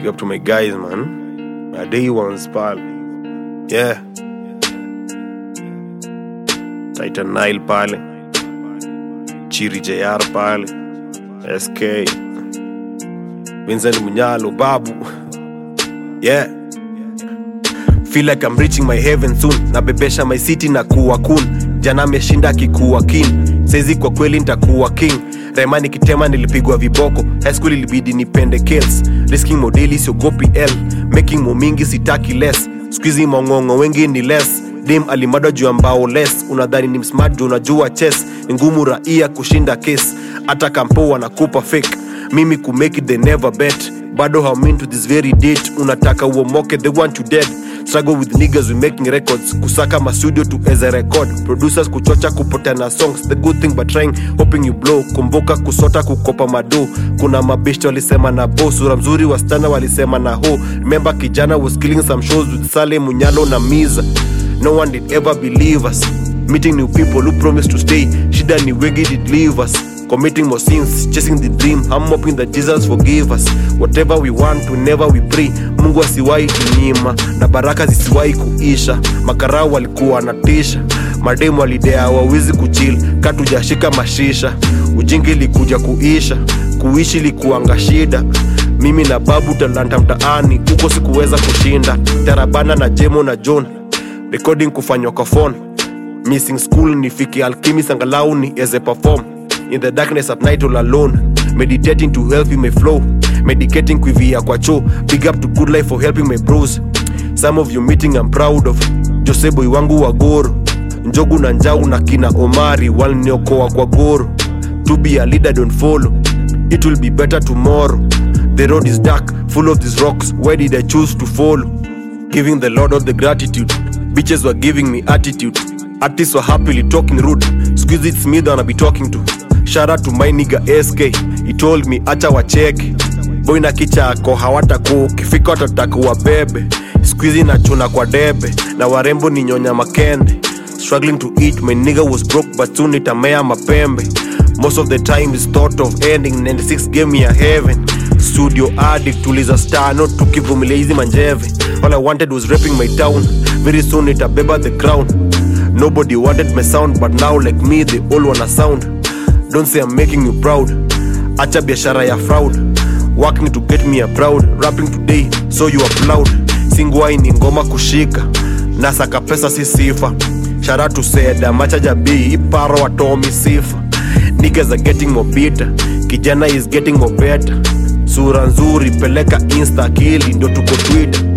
Big up to my guys, man. My day ones, pal. Yeah. Titan Nile pale. Chiri JR pale. SK. Vincent Munyalo, Babu. Yeah. Feel like I'm reaching my heaven soon. Nabebesha my city na kuwa kun. Jana ameshinda akikuwa king. Saizi kwa kweli nitakuwa king. Rema nikitema nilipigwa viboko. High school ilibidi nipende kills. Risking modeli siogopi L. Making mo mingi sitaki less. Squeezy maong'ong'o wengi ni less. Dim alimadwa juu ya mbao less. Unadhani ni smart juu unajua chess. Ni ngumu raia kushinda case. Hata kampo wanakupa fake. Mimi kumake it they never bet. Bado haumin to this very date. Unataka uomoke they want you dead struggle with niggas we making records kusaka mastudio to as a record producers kuchocha kupotana songs the good thing but trying hoping you blow kumbuka kusota kukopa mado kuna mabeshte walisema na bo sura mzuri wasichana walisema na ho remember kijana was killing some shows with sale munyalo na miza no one did ever believe us meeting new people who promised to stay shida ni wegi did leave us committing more sins chasing the dream i'm hoping that jesus forgive us whatever we want whenever we pray mungu asiwahi tunyima na baraka zisiwahi kuisha makarau walikuwa natisha mademu walidea wawizi kuchil katujashika mashisha ujingi ilikuja kuisha kuishi likuanga shida mimi na babu talanta mtaani huko sikuweza kushinda tarabana na jemo na john recording kufanywa kwa phone missing school nifike alchemist angalau ni eze perform in the darkness at night all alone meditating to help you may flow medicating kuivia kwa cho big up to good life for helping my bros some of you meeting I'm proud of joseboy wangu wa goro njogu na njau na kina omari waliniokoa kwa goro to be a leader don't follow it will be better tomorrow the road is dark full of these rocks why did i choose to follow giving the lord all the gratitude bitches were giving me attitude artists were happily talking rude squeeze it's me that I'll be talking to shout out to my nigga sk he told me acha wacheke boy na kicha ako hawataku ukifika watataka wabebe squeezy na chuna kwa debe na warembo ni nyonya makende struggling to eat my nigga was broke but soon itamea mapembe most of the time is thought of ending 96 gave me a heaven studio addict tuliza star not tukivumilia hizi manjeve all i wanted was rapping my town very soon itabeba the crown nobody wanted my sound but now like me they all wanna sound don't say i'm making you proud acha biashara ya fraud working to get me a proud rapping today so you applaud singwai ni ngoma kushika nasaka pesa si sifa shara to seda machaja b iparo watomi sifa niggas are getting more bitter kijana is getting more better sura nzuri peleka insta akili ndo tuko twitter